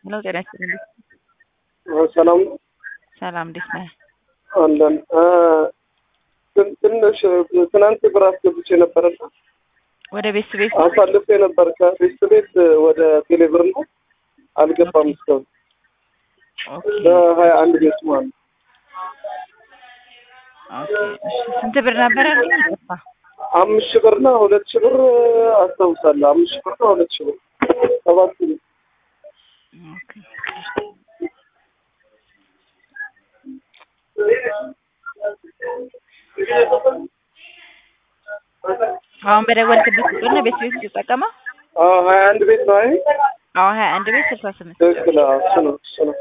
ሄሎ ጤና ይስጥልኝ። ሰላም ሰላም እንዴት ነህ? አለን ትን- ትንሽ ትናንት ብር አስገብቼ ነበርና ወደ ቤት ቤት አሳልፌ ነበር ከቤት ቤት ወደ ቴሌብር ነው አልገባም እስካሁን ኦኬ በሀያ አንድ ቤት ማለት ነው። ኦኬ እሺ ስንት ብር ነበር ያልከኝ? ይጠፋ አምስት ሺህ ብርና ሁለት ሺህ ብር አስታውሳለሁ። አምስት ሺህ ብርና ሁለት ሺህ ብር ሰባት ሺህ ብር ኦኬ አሁን በደወልክበት ቁጥር ነው ቤት ቤት የምትጠቀመው? አዎ ሀያ አንድ ቤት ነው። አይ አዎ ሀያ አንድ ቤት ስልሳ ስምንት ትክክል። አዎ፣ እሱ ነው እሱ ነው።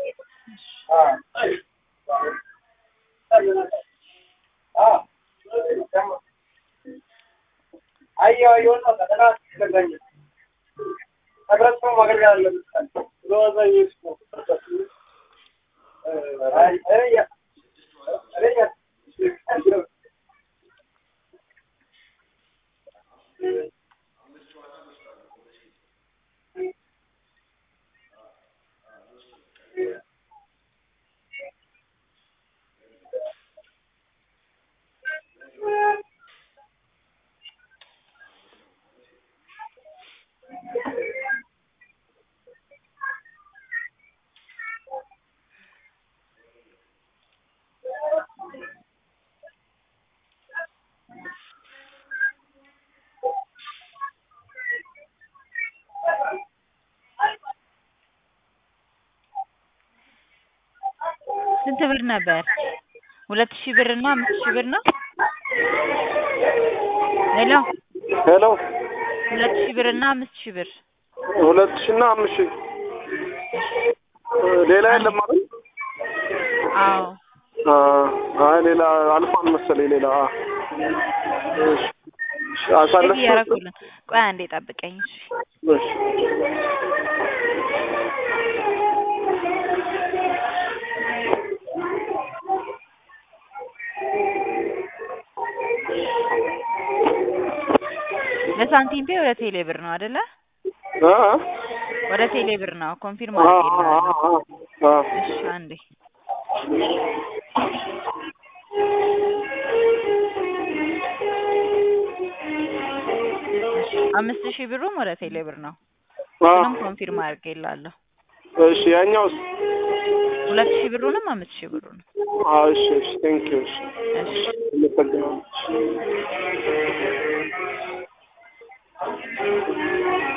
ስንት ብር ነበር? ሁለት ሺህ ብር እና አምስት ሺህ ብር ነው። ሄሎ ሄሎ ሁለት ሺህ ብር እና አምስት ሺህ ብር ሁለት ሺህ እና አምስት ሺህ ሌላ የለም ማለት አዎ አይ ሌላ አልፏል መሰለኝ ሌላ እሺ እሺ አሳለፍ እያደረኩልን ቆይ አንዴ ጠብቀኝ እሺ እሺ ለሳንቲም ፔ ወደ ቴሌ ብር ነው አይደለ? አ ወደ ቴሌ ብር ነው ኮንፊርም አ አድርጌልሃለሁ። አ እሺ አንዴ አምስት ሺህ ብሩም ወደ ቴሌ ብር ነው። አ ምንም ኮንፊርም አድርጌልሃለሁ። እሺ ያኛውስ ሁለት ሺህ ብሩንም አምስት ሺህ ብሩንም አ እሺ እሺ ቴንክ ዩ እሺ እሺ አመሰግናለሁ